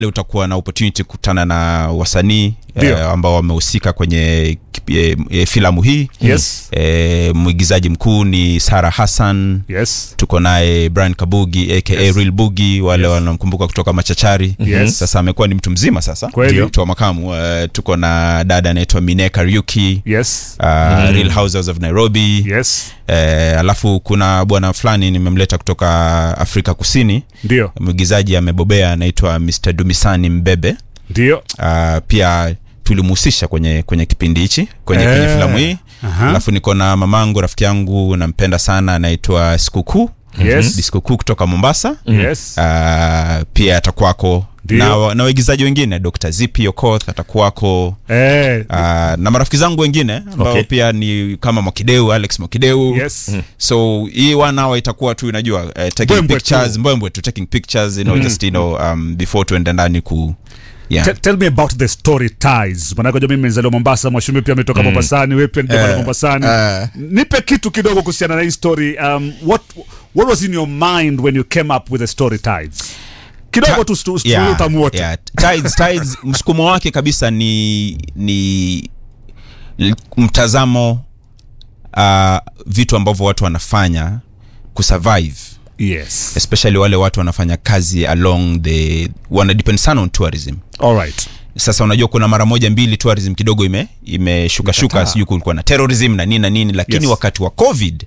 Leo utakuwa na opportunity kukutana na wasanii Ndio. eh, ambao wamehusika kwenye kipi- eh, eh, filamu hii Yes. eh, mwigizaji mkuu ni Sara Hassan Yes. tuko naye Brian Kabugi aka Yes. Real Bugi wale Yes. wanamkumbuka kutoka Machachari Yes. sasa amekuwa ni mtu mzima sasa Kweli. mtu wa makamu uh, tuko na dada anaitwa Mine Kariuki Yes. uh, Real Houses of Nairobi Yes. eh, alafu kuna bwana fulani nimemleta kutoka Afrika Kusini Ndio. mwigizaji amebobea anaitwa Mr Dumisani Mbebe Ndio. uh, pia tulimhusisha kwenye kwenye kipindi hichi kwenye, Eh. kwenye filamu hii Aha. alafu niko na mamangu rafiki yangu nampenda sana anaitwa sikukuu Yes. Ni sikukuu kutoka mombasa Yes. uh, pia atakuwako Ndio. na, wa- na waigizaji wengine dr zipi okoth atakuwako Eh. uh, na marafiki zangu wengine ambao Okay. pia ni kama mokideu alex mokideu Yes. so hii one hour itakuwa tu unajua uh, taking Mbwembwe pictures tu. mbwembwe tu taking pictures you know, just you know, um, before tuende ndani ku yeah. Te- Tell me about the story ties. Manake unajua mimi mzaliwa Mombasa, Mwashumi pia ametoka Mombasani, wewe pia ni jamaa wa Eh, Mombasani. eh. Nipe kitu kidogo kuhusiana na hii story. Um, what what was in your mind when you came up with the story ties? Kidogo Ta- tu stu- stu- Yeah, utamu wote. yeah. Tides, tides, msukumo wake kabisa ni ni l- mtazamo uh, vitu ambavyo watu wanafanya kusurvive Yes. especially wale watu wanafanya kazi along the wana depend sana on tourism All right. sasa unajua kuna mara moja mbili tourism kidogo ime imeshuka shuka Imekataa. sijui kulikuwa na terrorism na nini na nini lakini Yes. wakati wa covid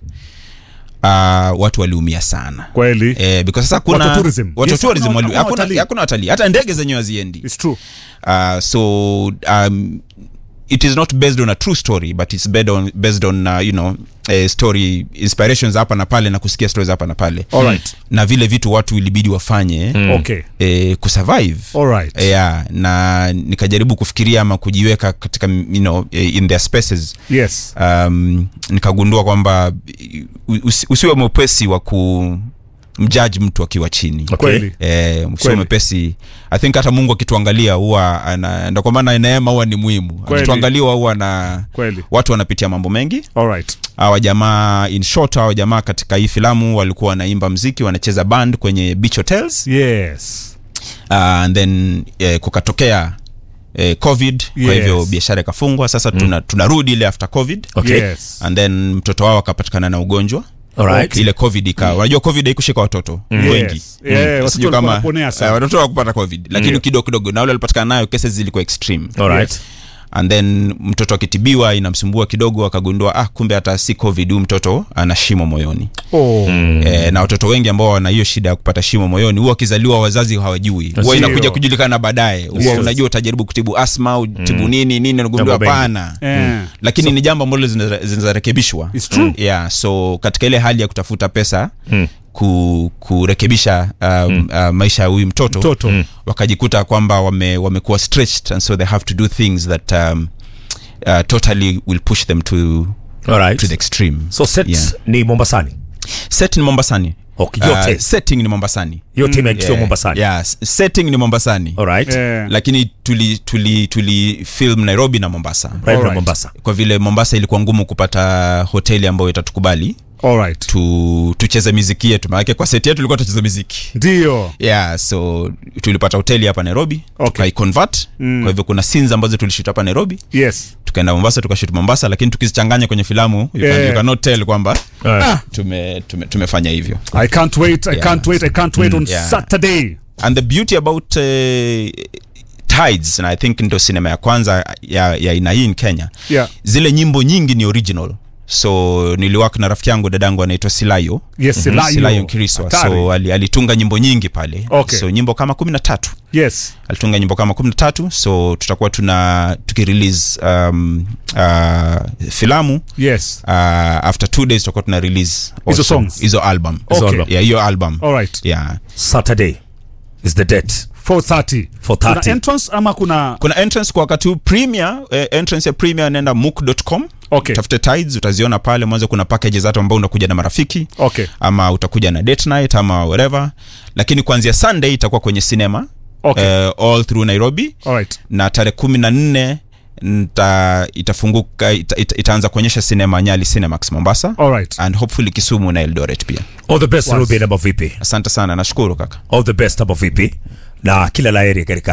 uh, watu waliumia sana Kweli. Eh, because sasa kuna Watu wa tourism. watu wa Yes, tourism hakuna- wali- hakuna hakuna watalii. hakuna watalii hata ndege zenyewe haziendi It's true. uh, so um, it is not based on a true story but it's based on, based on uh, you know a story inspirations hapa na pale na kusikia stories hapa na pale All right. na vile vitu watu ilibidi wafanye Okay. eh, kusurvive All right. yeah, na nikajaribu kufikiria ama kujiweka katika you know, eh, in their spaces Yes. um, nikagundua kwamba u- usi, usiwe mwepesi wa kumjaji mtu akiwa chini Kweli. Eh, usiwe Kweli. mwepesi i think hata mungu akituangalia huwa ana- ndo kwa maana neema huwa ni muhimu Kweli. akituangalia huwa na Kweli. watu wanapitia mambo mengi All right. hawa jamaa in short hawa jamaa katika hii filamu walikuwa wanaimba mziki wanacheza band kwenye beach hotels Yes. uh, and then eh, kukatokea eh, covid Yes. kwa hivyo biashara ikafungwa sasa tuna, tunarudi ile after covid Okay. Yes. and then mtoto wao akapatikana na ugonjwa Alright. ile covid ika unajua covid haikushika watoto Yes. wengi Yeah, watoto Sijui walikuwa kama wanaponea sana. eh, watoto wakupata covid lakini Ndio. kidogo kidogo na wale walipatikana nayo cases zilikuwa extreme Alright. Yes. and then mtoto akitibiwa inamsumbua kidogo akagundua ah kumbe hata si covid huyu mtoto ana shimo moyoni Oh. e, na watoto wengi ambao wana hiyo shida ya kupata shimo moyoni huwa wakizaliwa wazazi hawajui huwa Sio. inakuja kujulikana baadaye huwa Yes. unajua utajaribu kutibu asma utibu nini nini nagundua Mambo mengi. hapana Eh. lakini ni jambo ambalo zina- zinarekebishwa It's true. yeah, so katika ile hali ya kutafuta pesa ku, kurekebisha um, uh, maisha ya huyu mtoto, Mtoto. wakajikuta kwamba wame, wamekuwa stretched and so they have to do things that um, uh, totally will push them to, Alright. to the extreme so set Yeah. ni mombasani set ni mombasani Okay, yote. Uh, setting ni mombasani yote imeakisiwa Yeah, mombasani yeah, s- setting ni mombasani Alright. Eh. lakini tuli, tuli, tuli film nairobi na mombasa Right na Alright. mombasa kwa vile mombasa ilikuwa ngumu kupata hoteli ambayo itatukubali All right. tu, tucheze miziki yetu maanake kwa seti yetu tulikuwa tucheze miziki Ndio. yeah so tulipata hoteli hapa nairobi Okay. tukaiconvert Mm. kwa hivyo kuna scenes ambazo tulishut hapa nairobi Yes. tukaenda mombasa tukashut mombasa lakini tukizichanganya kwenye filamu you, can, Yeah. you cannot tell kwamba Ah. tume, tume, tumefanya hivyo I can't wait. I Yeah. can't wait. I can't wait on yeah. Saturday. and the beauty about uh, tides na i think ndo sinema ya kwanza ya ya aina hii in kenya Yeah. zile nyimbo nyingi ni original so niliwaka na rafiki yangu dadangu anaitwa silayo Yes, Silayo. silayo kiriswa Hatari. so ali, alitunga nyimbo nyingi pale Okay. so nyimbo kama kumi na tatu Yes. alitunga nyimbo kama kumi na tatu so tutakuwa tuna tukirelease um, uh, filamu Yes. uh, after two days tutakuwa tuna release Hizo also songs? hizo album Okay. album. yeah hiyo album All right. yeah saturday is the date 4:30. 4:30. Kuna entrance ama kuna kuna entrance kwa wakati huu premier eh, entrance ya premier nenda mook.com Okay. tafute tides utaziona pale mwanzo kuna packages hata ambao unakuja na marafiki Okay. ama utakuja na date night ama whatever lakini kuanzia sunday itakuwa kwenye cinema Okay. eh, all through nairobi All right. na tarehe kumi na nne nta itafunguka ita, ita, itaanza kuonyesha sinema nyali cinemax mombasa All right. and hopefully kisumu na eldoret pia all the best Was- ruben ama vipi asante sana nashukuru kaka all the best ama vipi na kila laheri katika